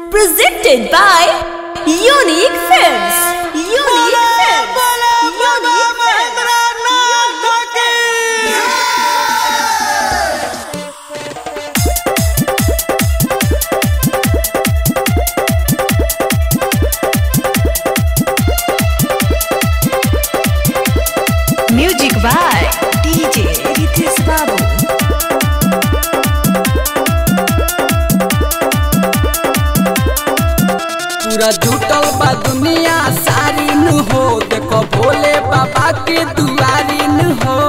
Presented by Unique Films. Unique Films. Unique Films. Music by DJ Ritesh Babu. पूरा जुटल बा दुनिया सारी नु हो देखो भोले बाबा के दुआरी नु हो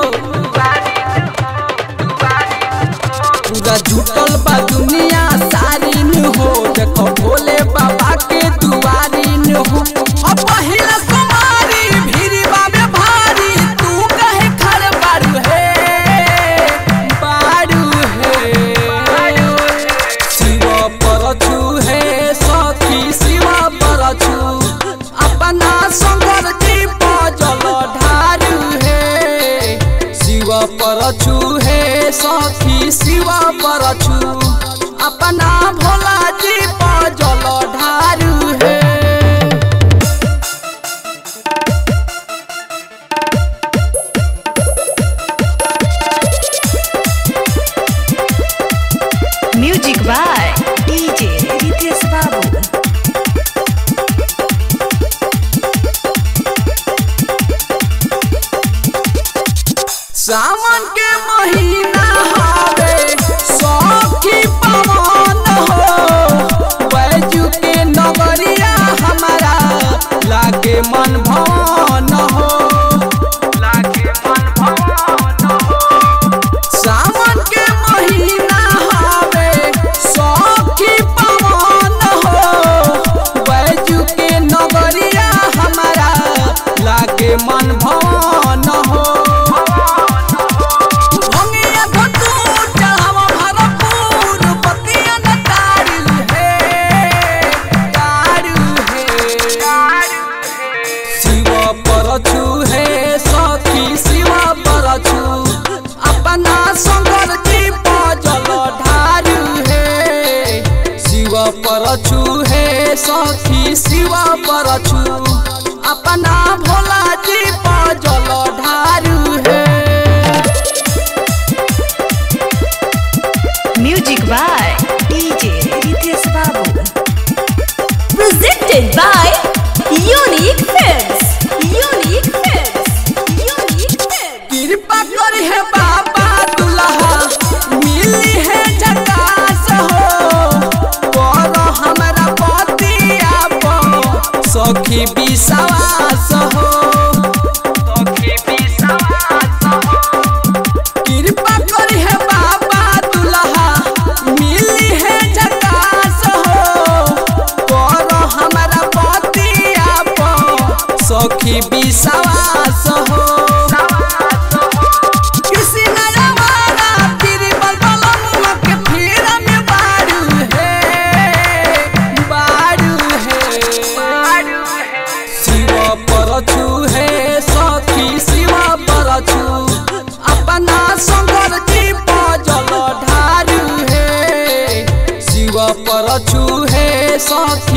पूरा जुटल बा दुनिया सारी नु हो देखो भोले बाबा के दुआरी नु हो अब पहिला कुमारी भीरी बाबे भारी तू कहे खड़ बारू हे बारू हे शिव परछु हे सखी शिव परछु अपना शंकर जी पजल ढारू हे शिव परछु हे सखी शिव परछु अपना भोला जी पजल ढारू हे Music by DJ Ritesh Babu. सावन के महीना हवे सखी पवन हो बैजू के नगरिया हमारा लागे मन भवन हो लागे मन भवन हो सावन के महीना हवे सखी पवन हो बैजू के नगरिया हमारा लागे मन भवन हो भंगिया धतू चढ़ावा भरपूर बतिया न तारू हे तारू हे शिव परछु हे सखी शिव परछु अपना शंकर जी पजल ढारू हे शिव परछु हे सखी शिव परछु अपना भोला जी पजल ढारू हे Music by DJ Ritesh Babu. Presented by Unique Films. Unique Films. Unique Films. कृपा करी है बाबा दुल्हा मिली है झकास हो पर हमरा पतिया पर सखी विश्वास हो सखी विश्वास हो कृपा करी है बाबा दुल्हा मिली है झकास हो पर हमरा पतिया पर सखी विश्वास हो किसी नजवारा फिर बलबलमुआ के फिर में बारू है बारू है शिव परछु है सखी शिव परछु अपना शंकर जी पजल ढारू है शिव परछु है सखी